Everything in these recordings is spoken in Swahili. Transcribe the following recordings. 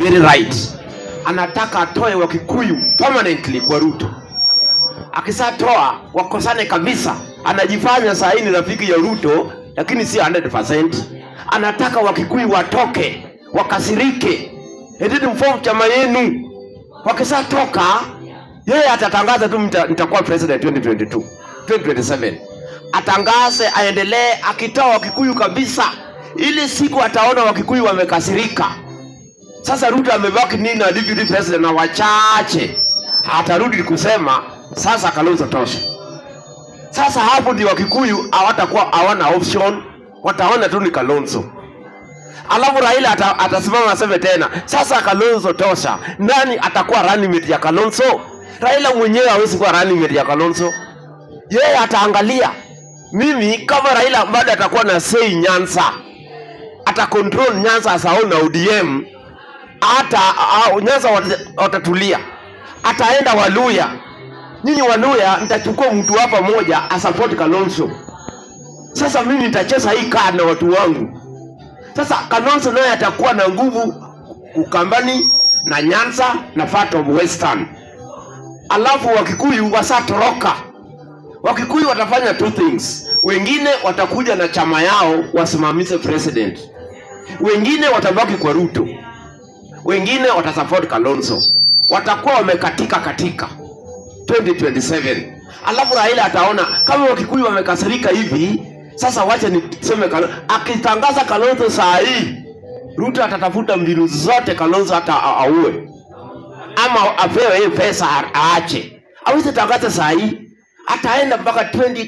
very right anataka atoe wakikuyu permanently kwa ruto akisatoa wakosane kabisa anajifanya saa hii ni rafiki ya ruto lakini si 100 anataka wakikuyu watoke wakasirike endeni mfomu chama yenu wakisatoka yeye atatangaza tu "Nita- nitakuwa president 2022 2027 atangaze aendelee akitoa wakikuyu kabisa ili siku ataona wakikuyu wamekasirika sasa ruto amebaki nini na deputy president na wachache atarudi kusema sasa kalonzo tosha sasa hapo ndio wakikuyu hawatakuwa hawana option wataona tu ni kalonzo alafu raila ata, atasimama aseme tena sasa kalonzo tosha nani atakuwa running mate ya kalonzo raila mwenyewe hawezi kuwa running mate ya kalonzo yeye ataangalia mimi kama raila bado atakuwa na sei nyanza ata control nyanza asao na odm hata uh, nyanza wat- watatulia ataenda waluya nyinyi waluya nitachukua mtu hapa moja asapoti kalonzo sasa mimi nitacheza hii kaa na watu wangu sasa kalonzo naye atakuwa na nguvu ukambani na nyanza na part of western alafu wakikuyu wasatoroka wakikuyu watafanya two things wengine watakuja na chama yao wasimamize president wengine watabaki kwa ruto wengine watasupport kalonzo watakuwa wamekatika katika 2027 alafu raila ataona kama wakikuyu wamekasirika hivi sasa wacha niseme Kalo- akitangaza kalonzo saa hii ruto atatafuta mbinu zote kalonzo hata a- aue ama apewe hiyo pesa a- aache awezi tangaza saa hii ataenda mpaka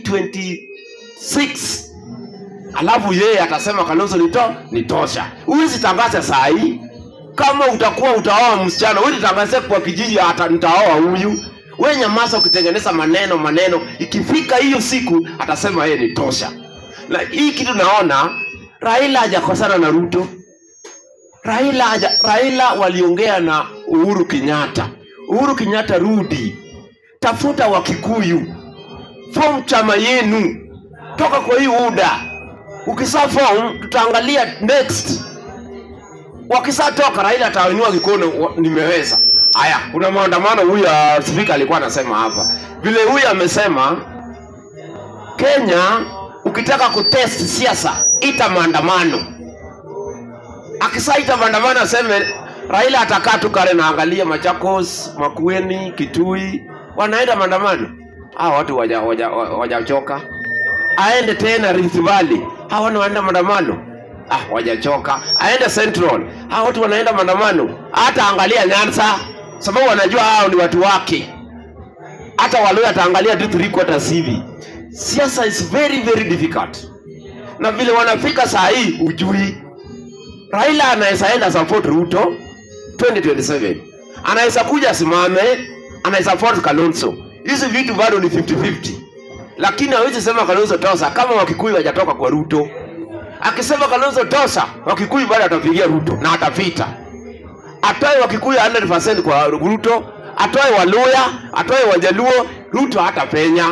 2026 alafu yeye atasema kalonzo nito nitosha huwezi tangaza saa hii kama utakuwa utaoa msichana wewe tangaze kwa kijiji hata nitaoa huyu wewe nyamaza ukitengeneza maneno maneno ikifika hiyo siku atasema yeye ni tosha na hii kitu naona raila hajakosana na ruto raila haja, raila waliongea na uhuru kenyatta uhuru kenyatta rudi tafuta wakikuyu form chama yenu toka kwa hii uda ukisa form tutaangalia next wakisatoka raila atainua kikono wa- nimeweza haya kuna maandamano huyu uh, spika alikuwa anasema hapa vile huyu amesema kenya ukitaka kutest siasa ita maandamano akisaita maandamano aseme raila atakaa tu kale naangalia machakos makueni kitui wanaenda maandamano hawa watu wajachoka waja, waja wajachoka. aende tena Rift Valley hawa watu wanaenda maandamano ah wajachoka aende Central hawa watu wanaenda maandamano hata angalia Nyanza sababu wanajua hao ni watu wake hata Waluya ataangalia tu three quarters hivi siasa is very very difficult na vile wanafika saa hii ujui Raila anaweza enda support Ruto 2027 anaweza kuja asimame anaweza support Kalonzo hizi vitu bado ni 50-50 lakini hawezi sema Kalonzo tosa kama Wakikuyu hajatoka kwa Ruto akisema Kalonzo tosa Wakikuyu bado atapigia Ruto na atapita atoe Wakikuyu 100% kwa Ruto atoe Waluya atoe Wajaluo Ruto hatapenya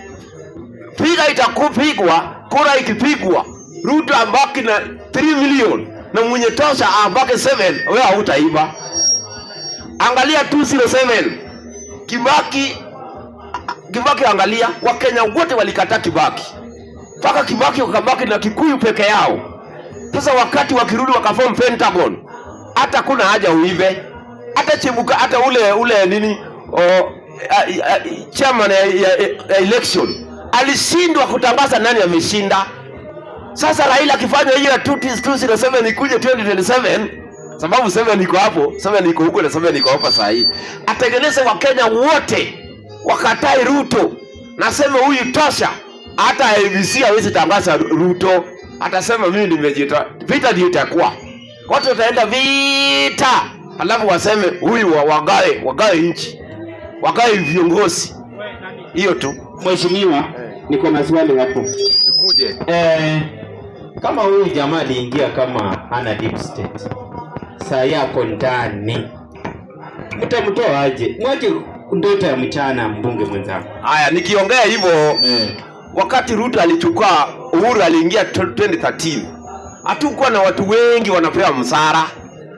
piga itakupigwa kura ikipigwa ruto abaki na 3 million na mwenye tosha abaki 7 wewe hautaiba angalia 207 kibaki kibaki angalia wakenya wote walikataa kibaki mpaka kibaki wakabaki na kikuyu peke yao sasa wakati wakirudi wakaform pentagon hata kuna haja uive hata chebuka hata ule ule nini o, a, a, chairman ya, ya, ya election alishindwa kutangaza nani ameshinda sasa raila akifanya hiyo ya 207 ikuje 2027 sababu 7 iko hapo 7 iko huko na 7 iko hapa saa hii atengeneze wakenya wote wakatai ruto nasema huyu tosha hata abc hawezi tangaza ruto atasema mimi nimejita vita ndio itakuwa watu wataenda vita alafu waseme huyu wa- wagae wagae nchi wagae viongozi hiyo tu Mheshimiwa, niko na swali hapo. kuje Eh, kama huyu jamaa aliingia kama ana deep state, saa yako ndani, mtamtoa aje? Mwache ndoto ya mchana, mbunge mwenzangu. haya nikiongea hivyo Eh, wakati ruto alichukua uhuru aliingia 2013 hatukuwa na watu wengi wanapewa msara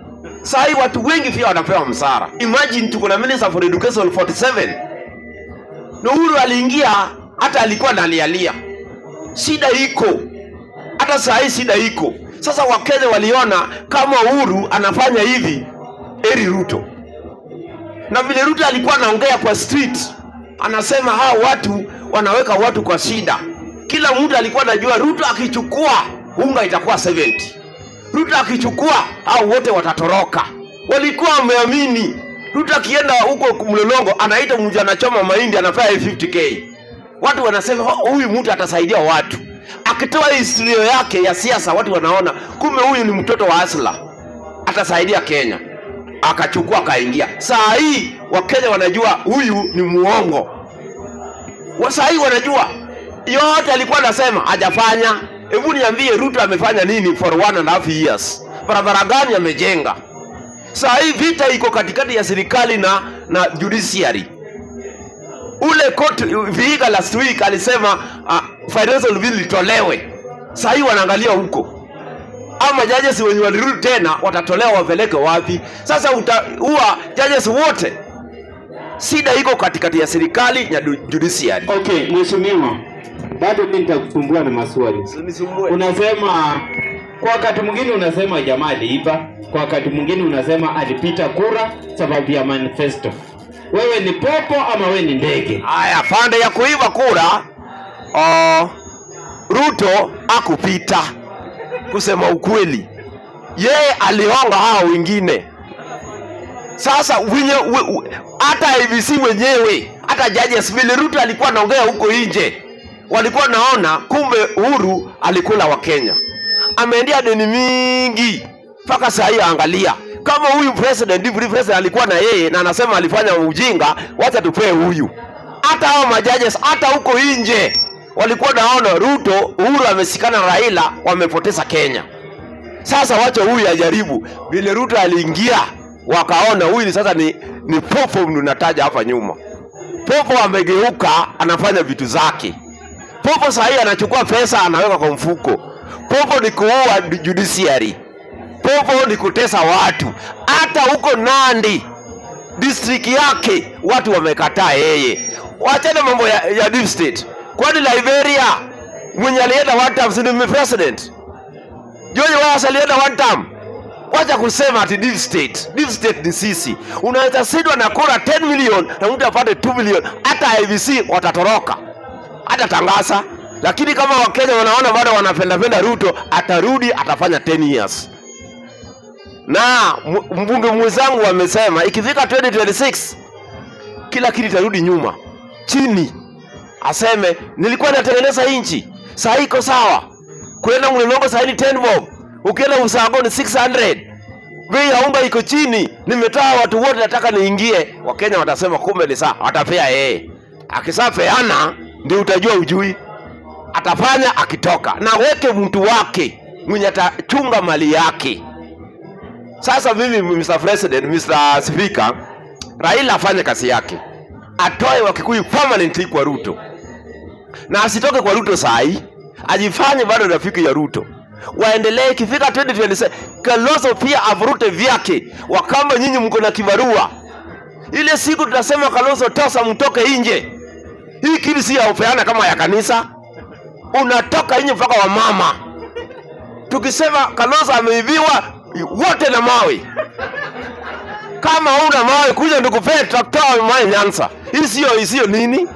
saa hii watu wengi pia wanapewa msara imagine tuko na minister for education 47 na uhuru aliingia hata alikuwa nalialia shida iko hata saa hii shida iko sasa wakenya waliona kama uhuru anafanya hivi eri ruto na vile ruto alikuwa anaongea kwa street anasema hao watu wanaweka watu kwa shida kila mtu alikuwa anajua ruto akichukua unga itakuwa 70 ruto akichukua hao wote watatoroka walikuwa wameamini ruto akienda huko mlolongo anaita mtu anachoma mahindi anafaa 50k watu wanasema "Oh, huyu mtu atasaidia watu akitoa historia yake ya siasa watu wanaona kumbe huyu ni mtoto wa asla atasaidia kenya akachukua akaingia saa hii wakenya wanajua huyu ni muongo Wa- saa hii wanajua yote alikuwa anasema hajafanya hebu niambie ruto amefanya nini for one and a half years barabara gani amejenga saa hii vita iko katikati ya serikali na na judiciary ule court viiga last week alisema uh, financial bill itolewe saa hii wanaangalia huko ama judges wenye walirudi tena watatolewa wapeleke wapi sasa utaua judges wote shida iko katikati ya serikali na du- judiciary Okay, mheshimiwa, bado mimi nitakusumbua na maswali. Unasema kwa wakati mwingine unasema jamaa aliiba, kwa wakati mwingine unasema alipita kura sababu ya manifesto. Wewe ni popo ama wewe ni ndege? haya pande ya kuiba kura uh, ruto akupita kusema ukweli yeye alihonga hao wengine sasa wenye we- we- hata IBC wenyewe hata judges vile ruto alikuwa anaongea huko nje walikuwa naona kumbe uhuru alikula wa kenya ameendia deni mingi mpaka saa hii angalia kama huyu president deputy president alikuwa na yeye na anasema alifanya ujinga wacha tupee huyu hata hao majajes hata huko nje walikuwa naona ruto uhuru amesikana na raila wamepoteza kenya sasa wacha huyu ajaribu vile ruto aliingia wakaona huyu ni sasa ni, ni popo nataja hapa nyuma popo amegeuka anafanya vitu zake popo sahii anachukua pesa anaweka kwa mfuko popo ni kuua judiciary popo ni kutesa watu hata huko nandi district yake watu wamekataa yeye wachana mambo ya, ya deep state kwani liberia mwenye alienda one term si ni president George Wayas alienda one term. Wacha kusema ati deep state. Deep state ni sisi. Unaweza sidwa na kura 10 million na mtu apate 2 million, hata IBC watatoroka, hata tangaza. Lakini kama Wakenya wanaona bado wanapendapenda Ruto, atarudi atafanya 10 years. Na m- mbunge mwenzangu amesema ikifika 2026 kila kitu itarudi nyuma chini, aseme nilikuwa natengeneza nchi, saa iko sawa kwenda mlolongo saini 10 bob ukienda usago ni 600 bei ya unga iko chini nimetoa watu wote nataka niingie wakenya watasema kumbe ni saa watapea yeye akisapeana ndio utajua ujui atafanya akitoka na weke mtu wake mwenye atachunga mali yake sasa mimi Mr. President, Mr. Speaker, Raila afanye kazi yake, atoe Wakikuyu permanently kwa Ruto na asitoke kwa Ruto saa hii, ajifanye bado rafiki ya Ruto. Waendelee ikifika 2027 Kalonzo pia avurute vyake, wakamba nyinyi mko na kibarua. Ile siku tutasema Kalonzo tosa, mtoke nje. Hii kili si ya upeana kama ya kanisa, unatoka nje mpaka wa mama. Tukisema Kalonzo ameibiwa, wote na mawe. Kama una mawe, kuja nikupee trakta mawe Nyanza. Hii sio hii sio nini?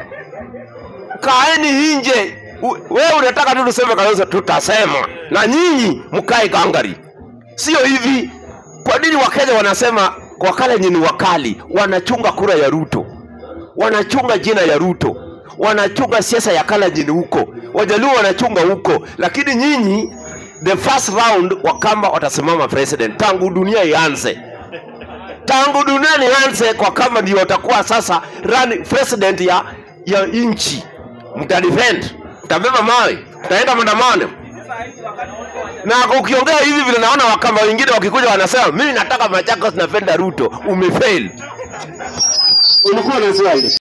kaeni nje. U- Wewe unataka tu tuseme Kalonzo, tutasema na nyinyi mkae gangari, sio hivi. Kwa nini Wakenya wanasema Wakalenjin ni wakali, wanachunga kura ya Ruto, wanachunga jina ya Ruto, wanachunga siasa ya Kalenjin huko, Wajaluo wanachunga huko, lakini nyinyi the first round Wakamba watasimama president tangu dunia ianze tangu dunia ianze kwa kama ndio watakuwa sasa run president ya ya nchi mtadefend mtabeba mawe mtaenda maandamano na ukiongea hivi vile naona wakamba wengine wakikuja wanasema mimi nataka Machakos napenda Ruto umefail Ulikuwa na swali?